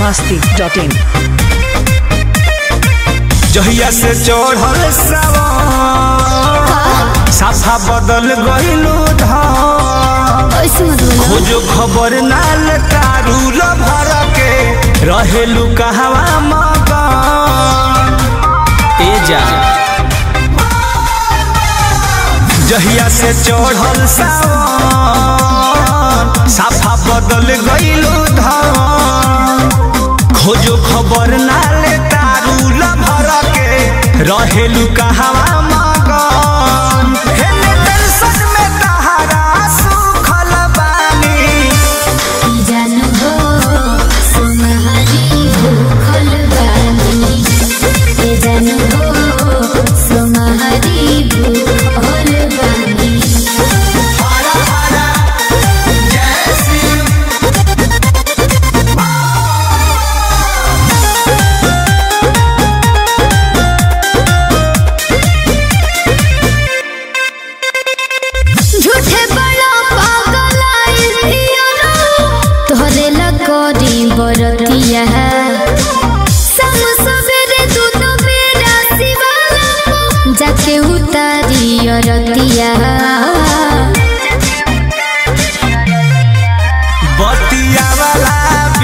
masti.in जहिया से चढ़ल सावन साफा बदल गइलू धाम ऐसे मत बोलो खोजो खबर नाल तारू भर के रहेलू कहवा मगन ए जा जहिया से चढ़ल सावन साफा बदल गइलू धाम खोजो खबर नाले तारू भर के रहेलू कहवा मगन हेले दर्शन में तहारा सुखल बानी जानू हो सुनहरी भूखल बानी ए जानू हो सुनहरी भूखल बानी हरा हरा जय शिव झूठे बड़ा पागल आइल पियरो तोहरे लगोरी बरतिया सम सवेरे दूनो बेरा शिवाला जाके उतारी अरतिया बतिया वाला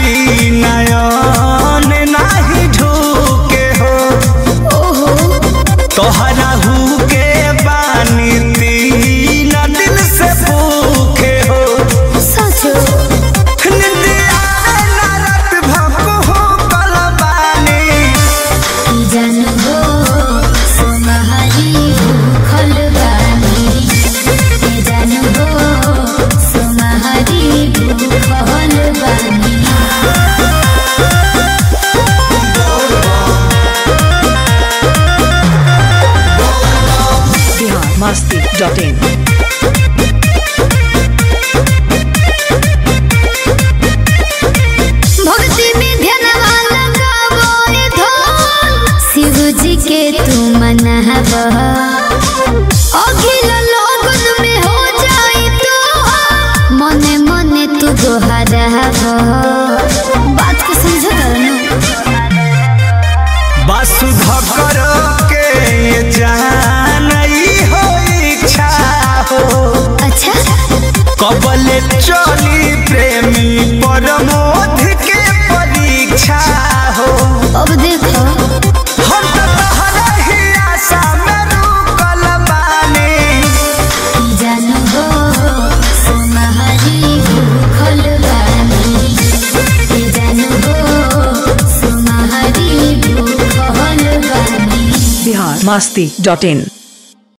विनयन नाही ढूके हो ओहो तोहरा हु के बानी तीन दिल से भूखे हो सचो निंदिया ना रात भको हो कलबानी जानू हो सुनहरी भूखल बानी ए जानू हो सुनहरी भूखल बानी Bihar masti.in भक्ति में ध्यानवा लगावो रे धन शिव जी के तू मनाव अखिल लोगन में हो जाई तो मने मने तू दोहराव बात को समझ वासुधकर के ये जानई हो इच्छा हो अच्छा कबले चली प्रेमी परमोध के परीक्षा हो अब देखो हम तो तहरा ही आशा में रुकल बानी जानू हो सुनहरी भूखल बानी ए जानू हो सुनहरी भूखल बानी Bihar masti.in